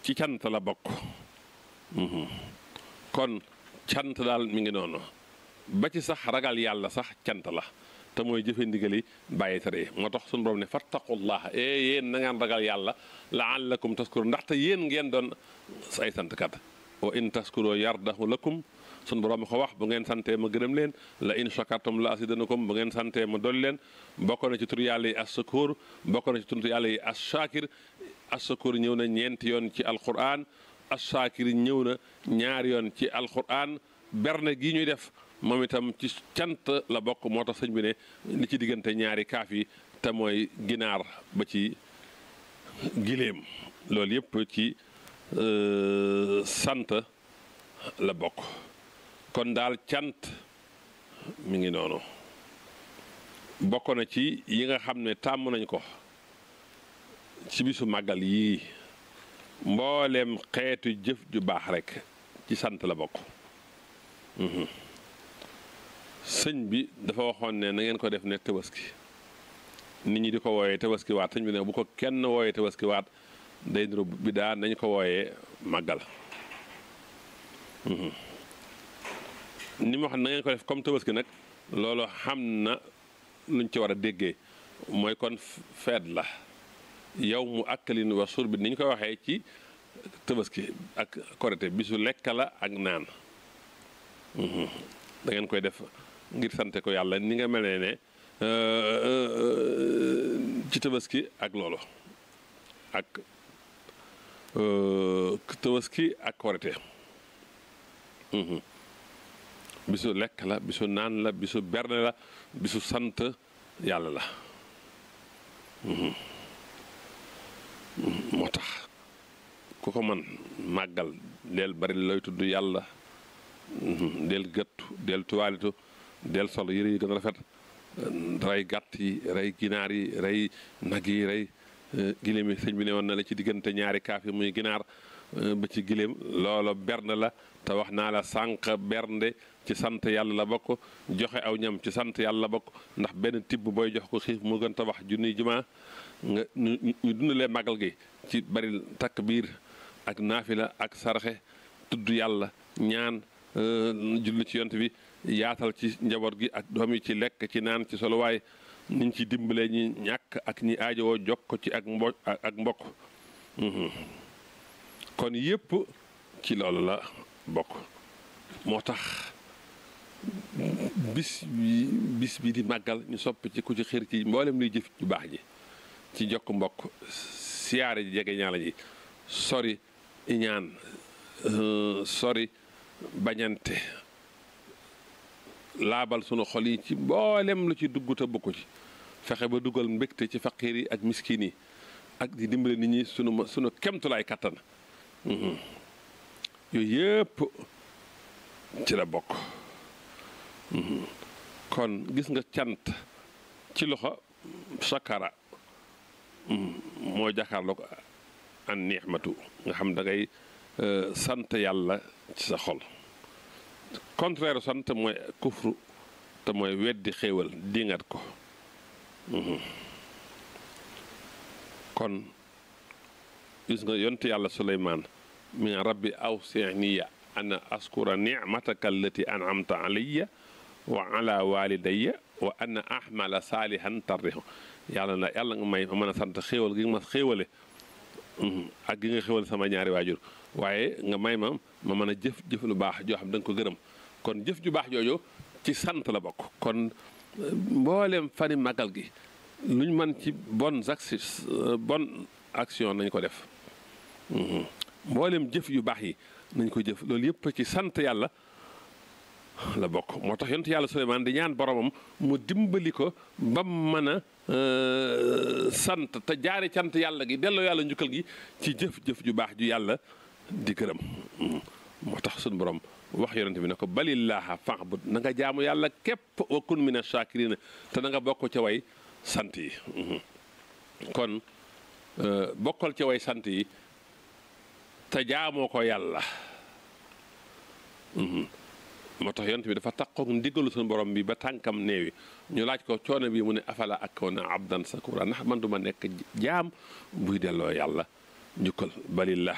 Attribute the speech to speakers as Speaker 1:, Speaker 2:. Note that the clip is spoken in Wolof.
Speaker 1: ci cant la bokk kon cant daal mi ngi noonu ba ci sax ragal yàlla sax cant la te mooy jëfe ndigali bàyyi tere moo tax suñu borom ne fattaqullah e yéen na ngeen ragal yàlla laallakum taskuru ndaxte yéen ngeen doon ay santkat wa in taskuro yardahu lakum suñu borom ko wax bu ngeen santee ma gërëm leen la in shakartum la asidanakum bu ngeen santee ma dolli leen bokk na ci tur yàlla yi as sakoor bokk na ci tur yàlla yi as shakir as sakoor ñëw na ñeenti yoon ci alquran as shakir ñëw na ñaari yoon ci alquran berne gi ñuy def moom itam ci cant la bokk moo tax sëñ bi ne li ci diggante ñaari kaaf yi te mooy ginaar ba ci giléem loolu yëpp ci sant la bokk kon daal cant mi ngi noonu bokk na ci yi nga xam ne tàmm nañ ko ci bisu màggal yii mbooleem xeetu jëf ju baax rekk ci sant la bokk sëñ bi dafa waxoon ne na ngeen ko def ne tabaski nit ñi di ko wooyee tabaski waat sëñ bi ne bu ko kenn wooyee tabaski waat day niru bi daa nañ ko wooyee màggal ni ma xam na ngeen ko def comme tabaski nag loolu xam na luñ ci war a déggee mooy kon feet la yow mu akkalin wa sur bi ni ñu koy waxee ci tabaski ak korite bisu lekk la ak naan da ngeen koy def ngir sante ko yàlla ni nga mel ne ci tabaski ak loolu ak tabaski ak korite bisu lekk la bisu naan la bisu berne la bisu sant yàlla la moo tax ku ko man màggal del bari looy tudd yàlla del gëttu del tuwaalitu del sol yëre yi gën a rafet rey gàtt yi rey ginaar yi rey nag yi rey giléem yi sëñ bi ne woon na la ci diggante ñaari kaaf yi muy ginaar ba ci giléem loolo bernde la te wax naa la sànq bernde ci sant yàlla la bokk joxe aw ñam ci sant yàlla la bokk ndax benn tibb booy jox ko xiif mu gën tabax junniy jumaa nga ñu dundalee magal gi ci bari takk biir ak naafila ak sarxe tudd yàlla ñaan julli ci yont bi yaatal ci njaboot gi ak doom yi ci lekk ci naan ci soluwaay niñ ci dimbalee ñi ñàkk ak ñi aajowoo jokk ci ak mbo ak mbokk kon yépp ci loolu la bokk moo tax bis bi bis bi di màggal ñu soppi ci ku ci xër ci mboolem luy jëf ju baax ji ci jokk mbokk siyaare ji jege ñaala ji sori iñaan sori bañante laabal sunu xol yi ci mboolem lu ci dugg te bokku ci fexe ba dugal mbégte ci faqiir yi ak miskin yi ak di dimbale nit ñi sunu sunu kemtulaay kattan yooyu yëpp ci la bokk kon gis nga cant ci loxo sakara moo jàkkaarloo ko an ni'matu nga xam da ngay sant yàlla ci sa xol contraire sant mooy kufru te mooy weddi xéewal dingat ko kon gis nga yonte yàlla suleymaan mi nga rabbi awsiniya ana askura nicmataka allati an'amta alayya wa ala walidayya wa ana ahmala saalihan tarrihu yàlla na yàlla nga may ma mën a sant xéewal gi nga ma xéewale ak gi nga xéewale sama ñaari waajur waaye nga may ma ma mën a jëf jëf lu baax joo xam da nga ko gërëm kon jëf ju baax jooju ci sant la bokk kon mboolem fani magal gi luñ mën ci bonnes actions bonne action nañ ko def mboolem jëf yu baax yi nañ ko jëf loolu yëpp ci sant yàlla la bokk moo tax yonent yàlla Suleymaan di ñaan boromam mu dimbali ko ba mën a sant te jaare cant yàlla gi delloo yàlla njukkal gi ci jëf-jëf ju baax ju yàlla di gërëm moo tax suñu borom wax yonent bi ne ko balillaaha fa'bud na nga jaamu yàlla képp wa kun mina shaakiriina te na nga bokk ca way sant yi kon bokkal ca way sant yi te jaamoo ko yàlla moo tax yonent bi dafa takkook ndigalu suñu borom bi ba tànkam néewi ñu laaj ko coono bi mu ne afala akoona abdan sakura ndax man duma nekk jaam buy delloo yàlla njukkal balillah